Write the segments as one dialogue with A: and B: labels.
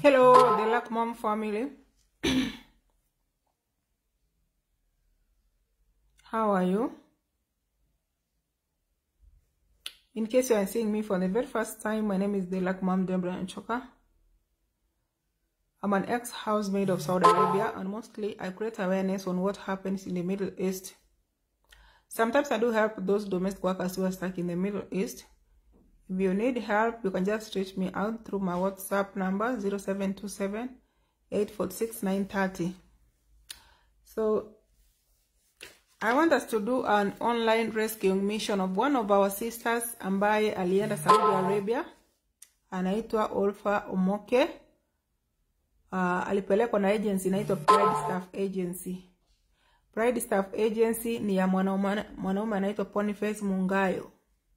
A: Hello, the Luck Mom family. How are you? In case you are seeing me for the very first time, my name is the Luck Mom Deborah Nchoka. I'm an ex-housemaid of Saudi Arabia, and mostly I create awareness on what happens in the Middle East. Sometimes I do help those domestic workers who are stuck in the Middle East. If you need help, you can just reach me out through my WhatsApp number 0727 846 930. So, I want us to do an online rescuing mission of one of our sisters ambaye alienda Saudi Arabia, anaitwa Olfa Omoke. Uh, alipelekwa na agency inaitwa Pride Staff Agency. Pride Staff Agency ni ya mwanaume mwanaume anaitwa Boniface Mungayo.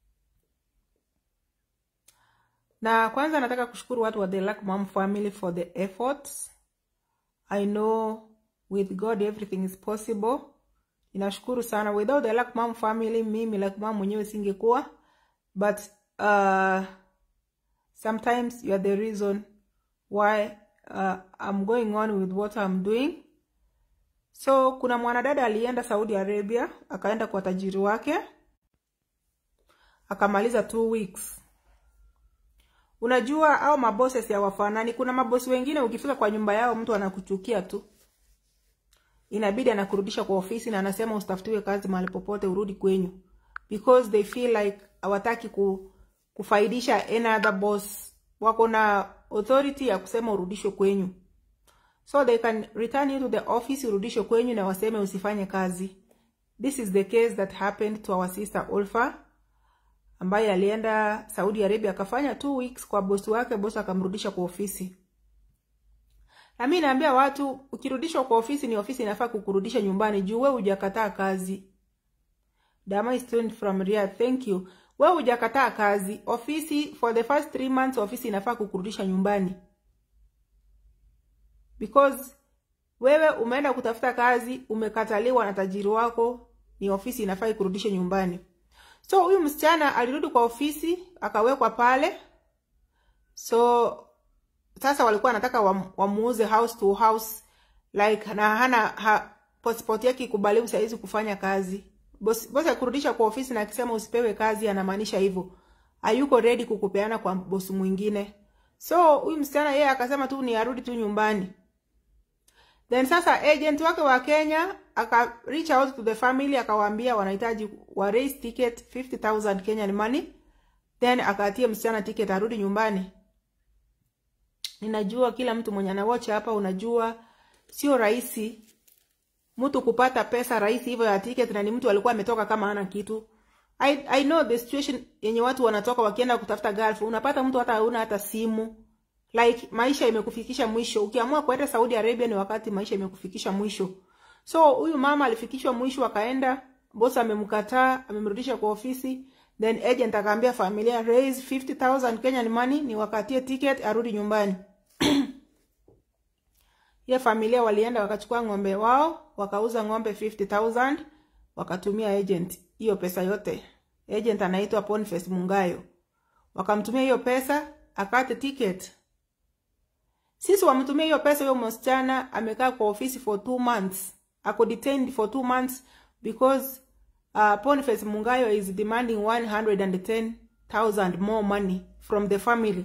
A: Na kwanza nataka kushukuru watu wa The Luck Mom family for the efforts. I know with God everything is possible. Ninashukuru sana. Without the Luck Mom family, mimi Luck Mom mwenyewe singekuwa. But uh, sometimes you are the reason why uh, I'm going on with what I'm doing. So kuna mwanadada alienda Saudi Arabia, akaenda kwa tajiri wake, akamaliza two weeks. Unajua au mabosses hawafanani. Kuna mabosi wengine ukifika kwa nyumba yao mtu anakuchukia tu, inabidi anakurudisha kwa ofisi na anasema usitafutiwe kazi mahali popote, urudi kwenyu, because they feel like hawataki ku, kufaidisha any other boss. Wako na authority ya kusema urudishwe kwenyu, so they can return you to the office, urudishwe kwenyu na waseme usifanye kazi. This is the case that happened to our sister Olfa ambaye alienda Saudi Arabia akafanya two weeks kwa bosi wake, bosi akamrudisha kwa ofisi. Na mimi naambia watu ukirudishwa kwa ofisi, ni ofisi inafaa kukurudisha nyumbani juu wewe hujakataa kazi. Dama is tuned from Riyadh, thank you. Wewe hujakataa kazi. Ofisi for the first three months ofisi inafaa kukurudisha nyumbani. Because wewe umeenda kutafuta kazi, umekataliwa na tajiri wako, ni ofisi inafaa ikurudishe nyumbani. So huyu msichana alirudi kwa ofisi akawekwa pale. So sasa walikuwa wanataka wam, wamuuze house to house like na hana ha, passport yake ikubaliwi saizi kufanya kazi. Bosi bosi akurudisha kwa ofisi na akisema usipewe kazi anamaanisha hivyo. Hayuko ready kukupeana kwa bosi mwingine. So huyu msichana yeye akasema tu ni arudi tu nyumbani. Then sasa agent wake wa Kenya aka reach out to the family akawaambia wanahitaji wa raise ticket 50000 Kenyan money then akatia msichana ticket arudi nyumbani. Ninajua kila mtu mwenye anawatch hapa, unajua sio rahisi mtu kupata pesa rahisi hivyo ya ticket, na ni mtu alikuwa ametoka kama hana kitu. I, I know the situation yenye watu wanatoka wakienda kutafuta Gulf, unapata mtu hata hauna hata simu like maisha imekufikisha mwisho. Ukiamua kwenda Saudi Arabia ni wakati maisha imekufikisha mwisho. So huyu mama alifikishwa mwisho, akaenda, boss amemkataa, amemrudisha kwa ofisi, then agent akaambia familia raise 50000 Kenyan money ni wakatie ticket arudi nyumbani. ya familia walienda wakachukua ng'ombe wao, wakauza ng'ombe 50000 wakatumia agent hiyo pesa yote. Agent anaitwa Boniface Mungayo. Wakamtumia hiyo pesa akate ticket. Sisi wamtumia hiyo pesa, huyo msichana amekaa kwa ofisi for two months, ako detained for two months because uh, Boniface Mungayo is demanding 110,000 more money from the family.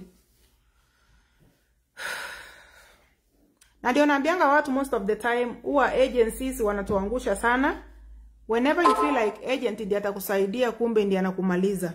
A: Na ndio naambianga watu most of the time huwa agencies wanatuangusha sana. Whenever you feel like agent ndiye atakusaidia, kumbe ndiye anakumaliza.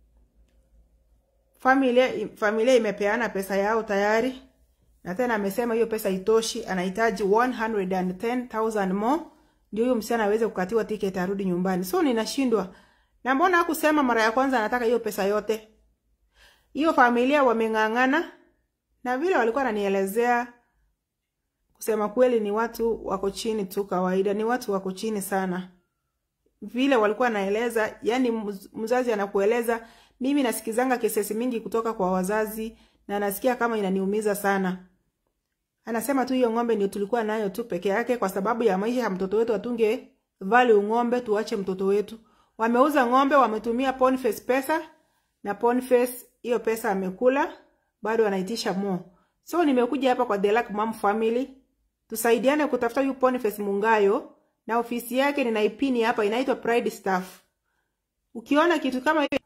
A: Familia familia imepeana pesa yao tayari na tena amesema hiyo pesa itoshi, anahitaji 110,000 more ndio huyo msichana aweze kukatiwa tiketi arudi nyumbani. So ninashindwa. Na mbona hakusema mara ya kwanza anataka hiyo pesa yote? Hiyo familia wameng'ang'ana na vile walikuwa wananielezea, kusema kweli ni watu wako chini tu, kawaida ni watu wako chini sana. Vile walikuwa naeleza, yani mzazi anakueleza, mimi nasikizanga kesesi mingi kutoka kwa wazazi na nasikia kama inaniumiza sana. Anasema tu hiyo ng'ombe ndio tulikuwa nayo tu peke yake, kwa sababu ya maisha ya mtoto wetu, atunge value ng'ombe, tuache mtoto wetu. Wameuza ng'ombe, wametumia Boniface pesa na Boniface hiyo pesa amekula, bado anaitisha more. So nimekuja hapa kwa The Luck Mom Family tusaidiane kutafuta huyu Boniface Mungayo, na ofisi yake ninaipini hapa, inaitwa Pride Staff. Ukiona kitu kama hiyo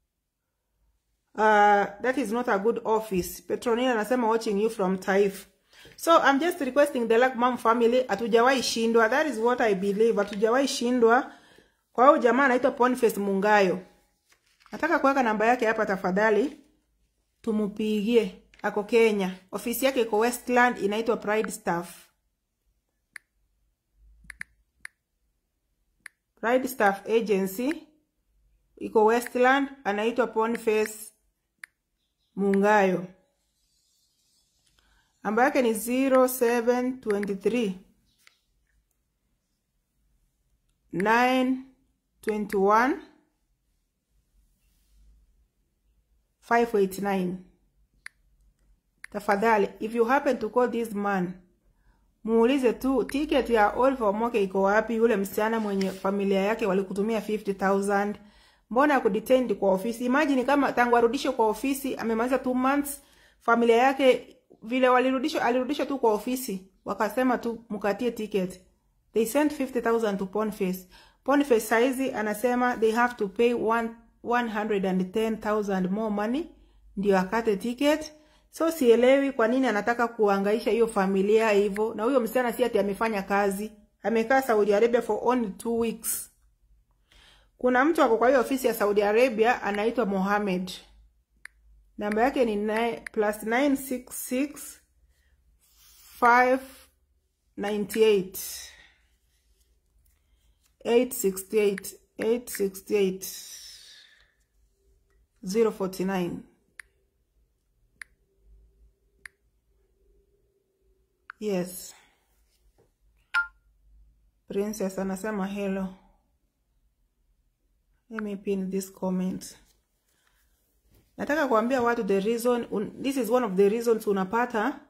A: uh, that is not a good office. Petronina anasema watching you from Taif. So I'm just requesting the Luck Mom family, hatujawahi shindwa. That is what I believe. Hatujawahi shindwa. Kwa hiyo jamaa anaitwa Boniface Mungayo. Nataka kuweka namba yake hapa tafadhali. Tumupigie. Ako Kenya. Ofisi yake iko Westland inaitwa Pride Staff. Pride Staff Agency iko Westland, anaitwa Boniface Mungayo. Namba yake ni 0723 921 589. Tafadhali, if you happen to call this man, muulize tu ticket ya Oliver Omoke iko wapi? Yule msichana mwenye familia yake walikutumia 50000 mbona akudetained kwa ofisi? Imagine kama tangu arudishwe kwa ofisi amemaliza 2 months, familia yake vile walirudishwa, alirudishwa tu kwa ofisi, wakasema tu mkatie ticket. They sent 50000 to Boniface. Boniface saizi anasema they have to pay one, 110000 more money ndio akate ticket. So sielewi kwa nini anataka kuangaisha hiyo familia hivyo, na huyo msichana si ati amefanya kazi, amekaa Saudi Arabia for only two weeks. Kuna mtu ako kwa hiyo ofisi ya Saudi Arabia anaitwa Mohamed, namba yake ni nine, plus 966 598 868 868 049 Yes. Princess anasema hello. Let me pin this comment. Nataka kuambia watu the reason un, this is one of the reasons unapata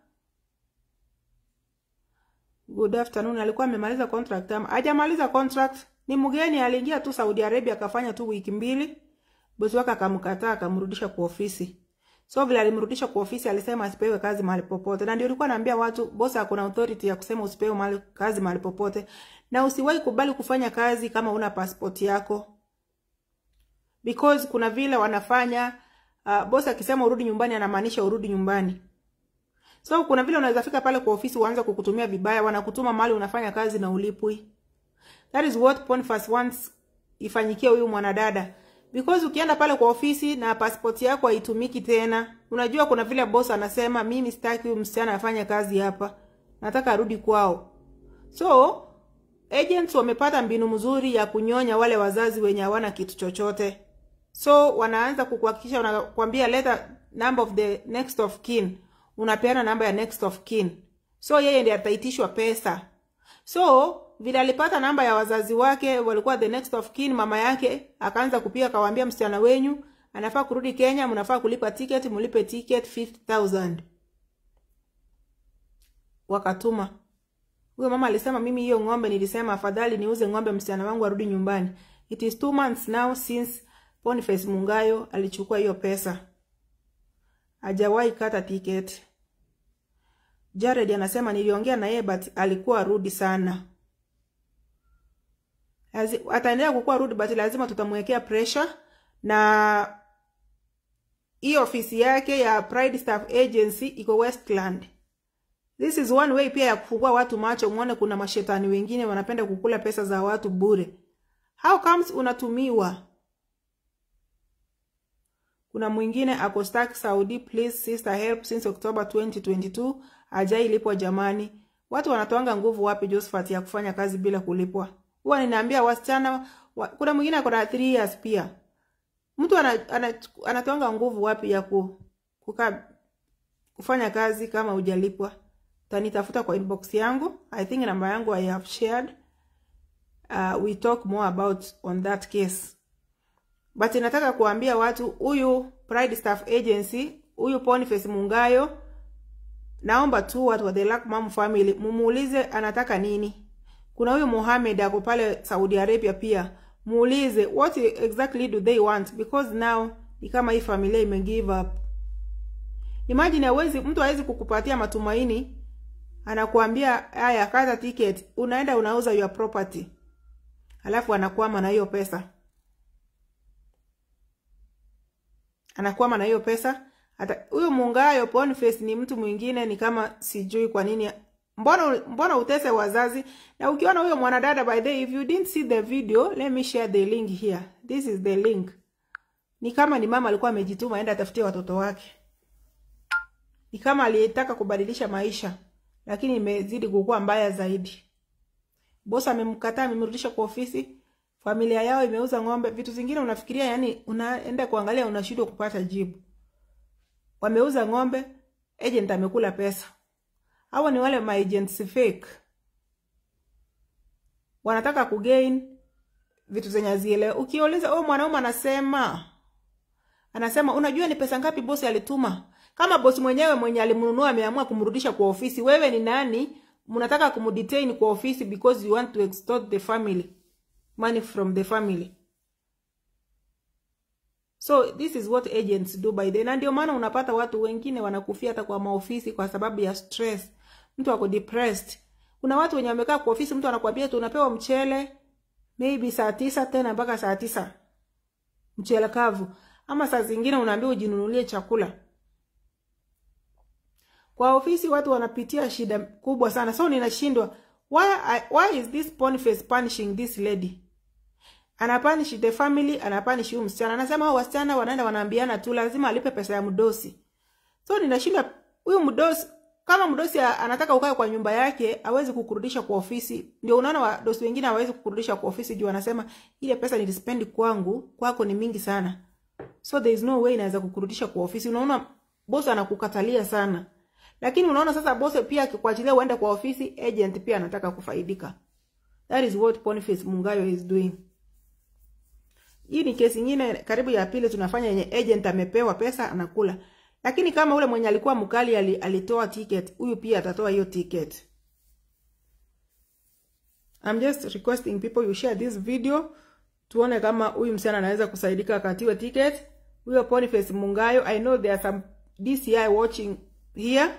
A: Good afternoon. Alikuwa amemaliza contract ama hajamaliza contract? Ni mgeni aliingia tu Saudi Arabia akafanya tu wiki mbili. Bosi wake akamkataa akamrudisha kwa ofisi. So vile alimrudisha kwa ofisi alisema asipewe kazi mahali popote. Na ndio nilikuwa naambia watu bosi hakuna authority ya kusema usipewe mahali kazi mahali popote. Na usiwahi kubali kufanya kazi kama una passport yako. Because kuna vile wanafanya uh, bosi akisema urudi nyumbani anamaanisha urudi nyumbani. So kuna vile unaweza fika pale kwa ofisi uanze kukutumia vibaya, wanakutuma mahali unafanya kazi na ulipwi. That is what Boniface wants ifanyikie huyu mwanadada. Because ukienda pale kwa ofisi na passport yako haitumiki tena, unajua kuna vile boss anasema mimi sitaki huyu msichana afanye kazi hapa. Nataka arudi kwao. So, agents wamepata mbinu mzuri ya kunyonya wale wazazi wenye hawana kitu chochote. So, wanaanza kukuhakikisha wanakuambia leta number of the next of kin. Unapeana namba ya next of kin. So, yeye ndiye ataitishwa pesa. So, vile alipata namba ya wazazi wake walikuwa the next of kin, mama yake akaanza kupiga, akawaambia msichana wenyu anafaa kurudi Kenya, mnafaa kulipa ticket, mlipe ticket 50000 wakatuma. Huyo mama alisema mimi hiyo ng'ombe nilisema afadhali niuze ng'ombe msichana wangu arudi nyumbani. It is two months now since Boniface Mungayo alichukua hiyo pesa, hajawahi kata ticket. Jared anasema niliongea na yeye but alikuwa rudi sana. Ataendelea kukuwa rudi but lazima tutamwekea pressure na hii ofisi yake ya Pride Staff Agency iko Westland. This is one way pia ya kufungua watu macho, muone kuna mashetani wengine wanapenda kukula pesa za watu bure. How comes unatumiwa? Kuna mwingine ako stuck Saudi, please sister help since October 2022 ajai lipwa jamani. Watu wanatoanga nguvu wapi Josephat ya kufanya kazi bila kulipwa? Huwa ninaambia wasichana wa, kuna mwingine ako na 3 years pia. Mtu ana, ana, anatoanga nguvu wapi ya ku, kuka, kufanya kazi kama hujalipwa? Tanitafuta kwa inbox yangu. I think namba yangu I have shared. Uh, we talk more about on that case. But nataka kuambia watu huyu Pride Staff Agency, huyu Boniface Mungayo, naomba tu watu wa The Luck Mom family mumuulize anataka nini. Kuna huyu Mohamed ako pale Saudi Arabia pia, muulize what exactly do they want because now ni kama hii familia ime give up. Imagine hawezi mtu hawezi kukupatia matumaini, anakuambia haya, kata ticket, unaenda unauza your property, alafu anakwama na hiyo pesa, anakwama na hiyo pesa. Hata huyo Mungayo Boniface ni mtu mwingine, ni kama sijui kwa nini Mbona mbona utese wazazi? Na ukiona huyo mwanadada, by the way, if you didn't see the video, let me share the link here. This is the link. Ni kama ni mama alikuwa amejituma aenda atafutie watoto wake. Ni kama aliyetaka kubadilisha maisha, lakini imezidi kukua mbaya zaidi. Boss amemkataa, amemrudisha kwa ofisi. Familia yao imeuza ng'ombe, vitu zingine unafikiria, yani unaenda kuangalia unashindwa kupata jibu. Wameuza ng'ombe, agent amekula pesa. Hawa ni wale maagents fake, wanataka kugain vitu zenye hazielewi. Ukiuliza huyo mwanaume anasema anasema, unajua ni pesa ngapi bosi alituma? Kama bosi mwenyewe mwenye alimnunua ameamua kumrudisha kwa ofisi, wewe ni nani? Mnataka kumdetain kwa ofisi because you want to extort the family money from the family. So this is what agents do by the, na ndio maana unapata watu wengine wanakufia hata kwa maofisi kwa sababu ya stress. Mtu ako depressed. Kuna watu wenye wamekaa kwa ofisi, mtu anakuambia tu unapewa mchele maybe saa tisa tena mpaka saa tisa mchele kavu, ama saa zingine unaambiwa ujinunulie chakula. Kwa ofisi watu wanapitia shida kubwa sana, so ninashindwa why, why is this Boniface punishing this lady? Anapanish the family, anapanish huyu msichana. Anasema hao wasichana wanaenda wanaambiana tu lazima alipe pesa ya mdosi. So ninashinda huyu mdosi kama mdosi anataka ukae kwa nyumba yake, hawezi kukurudisha kwa ofisi. Ndio unaona wadosi wengine hawezi kukurudisha kwa ofisi juu anasema ile pesa nilispendi kwangu, kwako ni mingi sana. So there is no way inaweza kukurudisha kwa ofisi. Unaona boss anakukatalia sana. Lakini unaona sasa boss pia akikuachilia uende kwa ofisi, agent pia anataka kufaidika. That is what Boniface Mungayo is doing. Hii ni kesi nyingine karibu ya pili tunafanya yenye agent amepewa pesa anakula. Lakini kama ule mwenye alikuwa mkali alitoa ticket, huyu pia atatoa hiyo ticket. I'm just requesting people you share this video tuone kama huyu msichana anaweza kusaidika akatiwe ticket. Huyo Boniface Mungayo, I know there are some DCI watching here.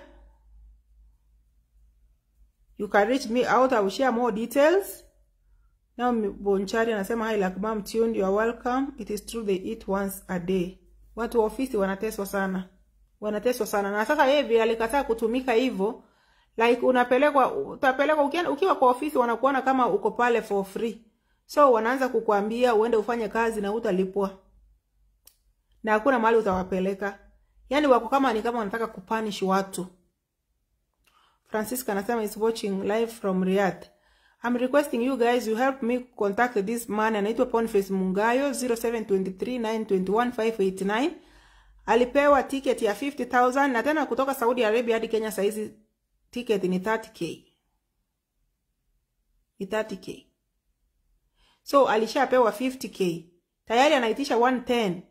A: You can reach me out, I will share more details. Now Bonchari anasema hi like mom tuned, you are welcome. It is true they eat once a day. Watu wa ofisi wanateswa sana. Wanateswa sana. Na sasa yeye vile alikataa kutumika hivyo, like unapelekwa utapelekwa ukiwa, ukiwa kwa ofisi wanakuona kama uko pale for free. So wanaanza kukuambia uende ufanye kazi na utalipwa. Na hakuna mahali utawapeleka. Yaani wako kama ni kama wanataka kupunish watu. Francisca anasema is watching live from Riyadh. I'm requesting you guys you help me contact this man anaitwa Boniface Mungayo 0723921589 alipewa ticket ya 50000 na tena kutoka Saudi Arabia hadi Kenya saizi ticket ni 30k ni 30k so alishapewa 50k tayari anaitisha 110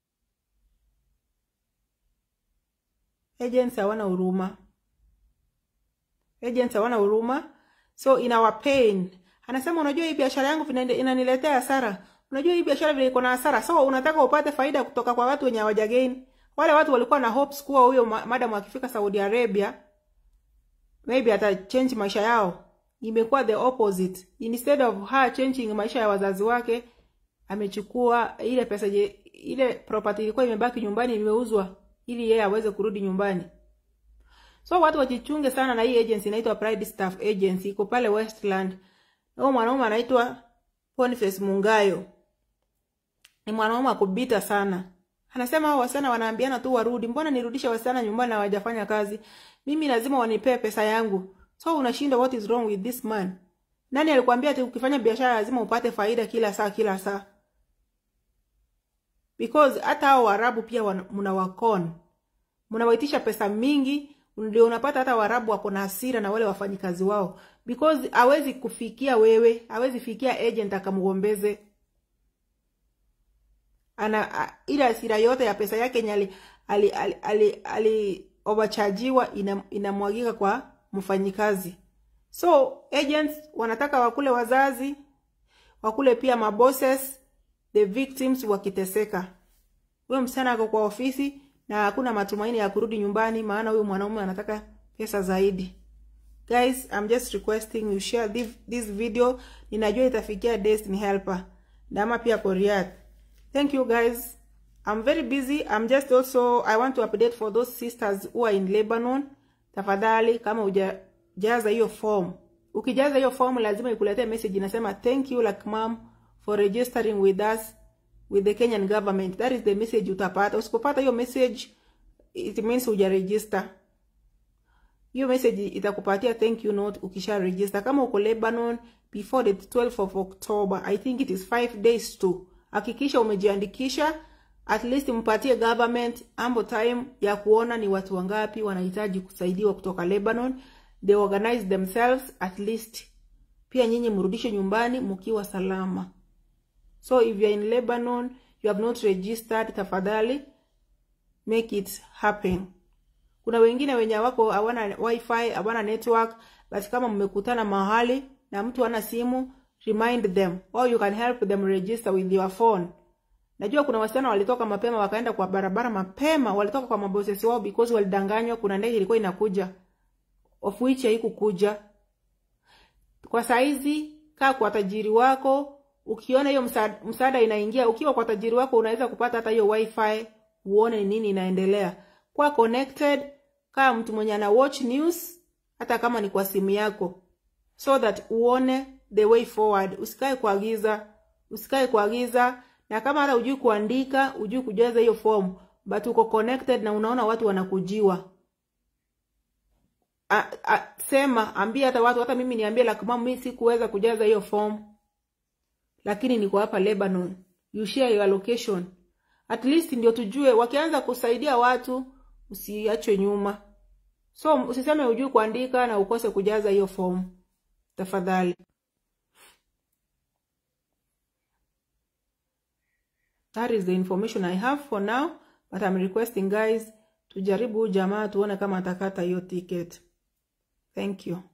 A: agents hawana huruma agents hawana huruma so in our pain anasema unajua hii biashara yangu inaniletea hasara unajua hii biashara vile iko na hasara so unataka upate faida kutoka kwa watu wenye hawajagain wale watu walikuwa na hopes kuwa huyo madam akifika Saudi Arabia maybe ata change maisha yao imekuwa the opposite instead of her changing maisha ya wazazi wake amechukua ile pesa je, ile property ilikuwa imebaki nyumbani imeuzwa ili yeye aweze kurudi nyumbani So watu wajichunge sana na hii agency inaitwa Pride Staff Agency iko pale Westland. Huyo mwanaume anaitwa Boniface Mungayo. Ni mwanaume akubita sana. Anasema hao wasichana wanaambiana tu warudi. Mbona nirudishe wasichana nyumbani na hawajafanya kazi? Mimi lazima wanipee pesa yangu. So unashinda what is wrong with this man? Nani alikwambia ati ukifanya biashara lazima upate faida kila saa kila saa? Because hata hao Waarabu pia mnawakon. Mnawaitisha pesa mingi ndio unapata hata Waarabu wako na hasira na wale wafanyikazi wao because hawezi kufikia wewe, hawezi fikia agent akamgombeze. Ana a, ile hasira yote ya pesa yake yenye ali ali, ali, ali, ali overchargiwa ina, inamwagika kwa mfanyikazi. So agents wanataka wakule wazazi, wakule pia mabosses, the victims wakiteseka. Huyo msichana ako kwa ofisi na hakuna matumaini ya kurudi nyumbani maana huyu mwanaume anataka pesa zaidi guys i'm just requesting you share this, this video ninajua itafikia destiny helper dama pia koriat thank you guys i'm very busy i'm just also i want to update for those sisters who are in lebanon tafadhali kama hujajaza hiyo form ukijaza hiyo form lazima ikuletee message inasema thank you like mom for registering with us with the kenyan government that is the message utapata usipopata hiyo message it means hujaregister hiyo message itakupatia thank you note ukisha register kama uko lebanon before the 12th of october i think it is 5 days to hakikisha umejiandikisha at least mpatie government ambo time ya kuona ni watu wangapi wanahitaji kusaidiwa kutoka lebanon they organize themselves at least pia nyinyi mrudishe nyumbani mkiwa salama so if you are in lebanon you have not registered tafadhali make it happen kuna wengine wenye wako hawana wifi hawana network basi kama mmekutana mahali na mtu ana simu remind them or you can help them register with your phone najua kuna wasichana walitoka mapema wakaenda kwa barabara mapema walitoka kwa mabosesi wao because walidanganywa kuna ndege ilikuwa inakuja of which haikukuja kwa saizi kaa kwa tajiri wako ukiona hiyo msaada, msaada inaingia ukiwa kwa tajiri wako unaweza kupata hata hiyo wifi uone ni nini inaendelea kwa connected kaa mtu mwenye ana watch news hata kama ni kwa simu yako so that uone the way forward usikae kuagiza usikae kuagiza na kama hata ujui kuandika ujui kujaza hiyo form but uko connected na unaona watu wanakujiwa a, a, sema ambia hata watu hata mimi niambie like mama mimi sikuweza kujaza hiyo form lakini niko hapa Lebanon you share your location at least ndio tujue wakianza kusaidia watu usiachwe nyuma so usiseme ujui kuandika na ukose kujaza hiyo form tafadhali that is the information i have for now but i'm requesting guys tujaribu jamaa tuone kama atakata hiyo ticket thank you